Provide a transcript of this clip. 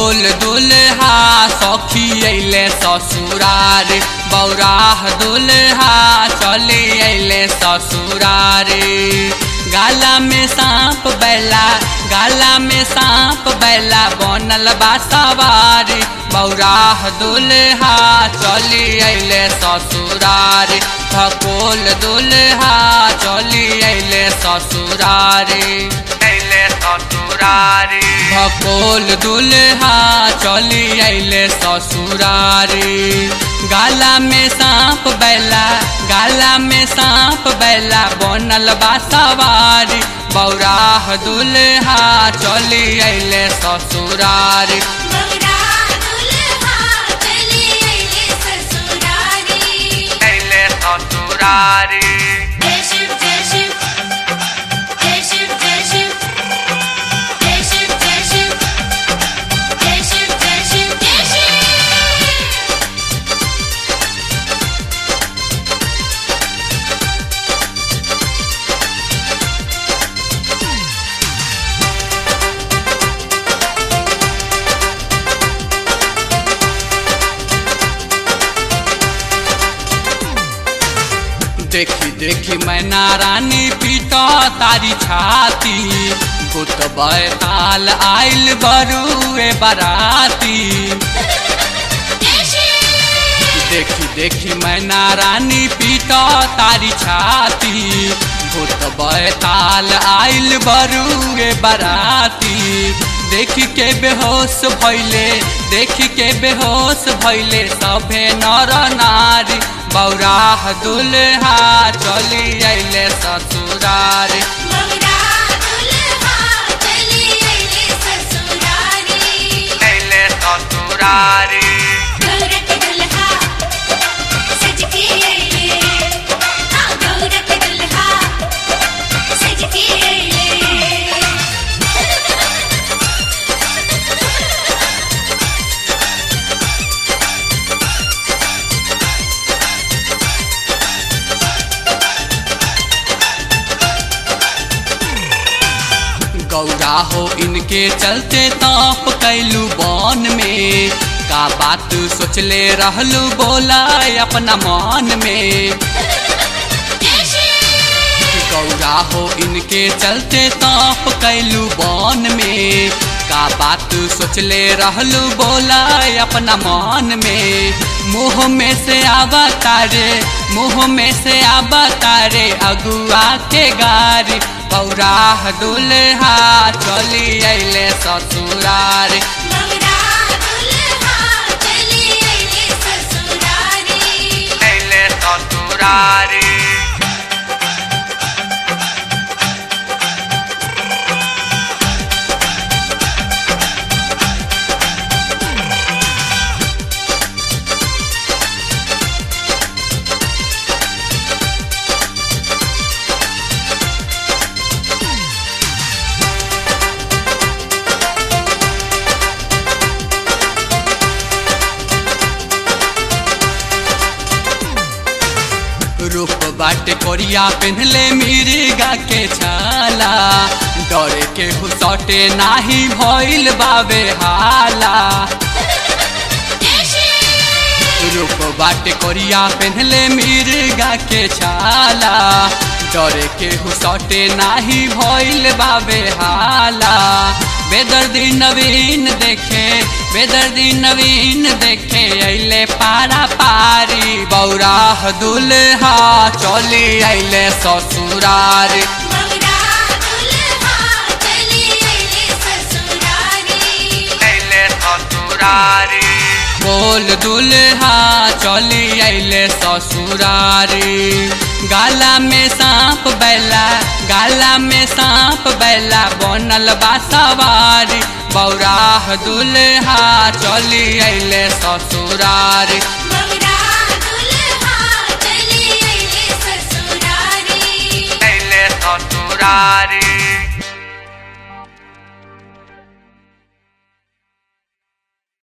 भकोल दुल्हा सखी अइले ससुरार बौराह दुल्हा चली अइले ससुरार गाला में सांप बैला गाला में सांप बैला बनल बा सवारी बौराह दुल्हा चली अइले ससुरार भकोल दुल्हा चली अइले ससुरारी अइले ससुरारी भकोल दुल्हा चली अइले ससुरारी गाला में सांप बैला गाला में सांप बैला बनल बा सवारी बौराह दुल्हा चली अइले ससुरारी बौरा दुल्हा चली अइले ससुरारी अइले ससुरारी जय शिव जय शिव जय शिव जय शिव जय शिव जय शिव जय शिव जय शिव जय शिव देखी देखी मैना रानी पीटा तारी छाती भूत बैताल आइल बरुए बराती जय शिव देखी देखी मैना रानी पीटा तारी छाती भूत बैताल आइल बरुए बराती देखी के बेहोश भैले देखी के बेहोश भैले सभे नर नारी बौराह दुल्हा चली अइले ससुरार बौरा दुल्हा चली अइले ससुरारी अइले ससुरारी गौरख दुल्हा सज के अइले हाँ गौरख दुल्हा सज के अइले गौरा हो इनके चलते ताप कैलू बन में का बात सोचले रहलू बोला अपना मन में जय शिव गौरा हो इनके चलते ताप कैलू बन में का बात सोचले रहलू बोला अपना मन में मुंह में से आवा तारे मुंह में से आवा तारे अगुआ के गारी बौराह दुल्हा चली अइले ससुरार बौरा दुल्हा चली अइले ससुरारी अइले ससुरारी रूप बाटे कोरिया पहनले मिर्गा के छाला डरे के हुसटे नाही भइल बाबे हाला जय शिव रूप बाटे कोरिया पहनले मिर्गा के छाला डरे के हुसटे नाही भइल बाबे हाला बेदर्दी नवीन देखे बेदर्दी नवीन देखे अइले पारा पारी बौराह दुल्हा चली अइले ससुरार बौरा दुल्हा चली अइले ससुरारी अइले ससुरारी बोल दुल्हा चली अइले ससुरारी गाला में सांप बैला गाला में सांप बैला बनल बा सवारी बौराह दुल्हा चली अइले ससुरारी बौरा